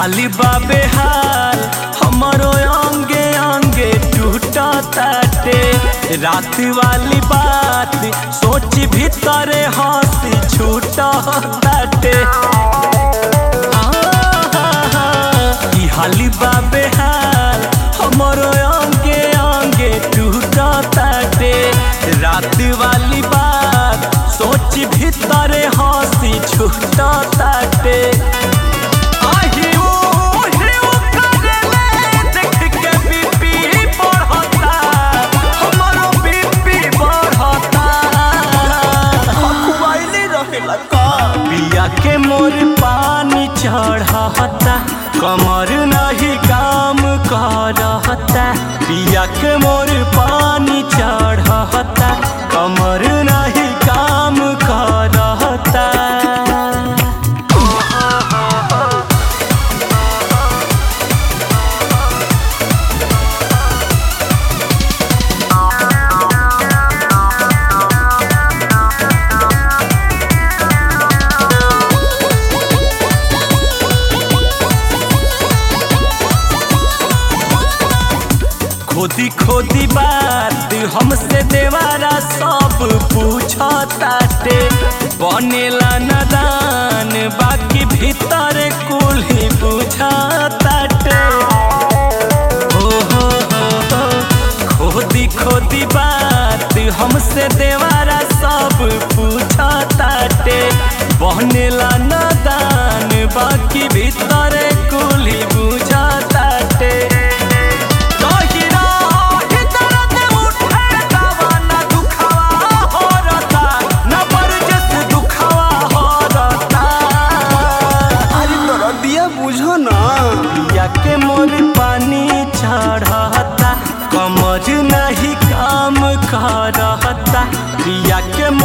हाली बाबे हाल हमारो अंगे अंगे टूटा ताटे रात वाली बात सोच भीतरे हंसी छूटा ताटे ई हाली बाबे हाल हमारो अंगे अंगे टूटा ताटे रात वाली बात सोच भीतरे हंसी छूटा ताटे आही ओ हिउ करेले देख के बीपी बढ़ता हमारो बीपी बढ़ता खुआइले रहेला का पिया के मोर पानी चढ़ता कमर नहीं काम करता पिया के मोर पानी चढ़ता कमर नहीं काम करता खोदी खोदी बात हमसे देवारा सब पूछताटे बनेला नदान बाकी भीतर कुल ही बुझताटे हो हो हो हो खोदी खोदी बात हमसे देवारा सब पूछताटे बनेला नदान बाकी भीतर कुल ही बुझताटे अरे तोरा दिया बुझो ना के मोर पानी चढ़ता कमर नहीं काम करता पिया के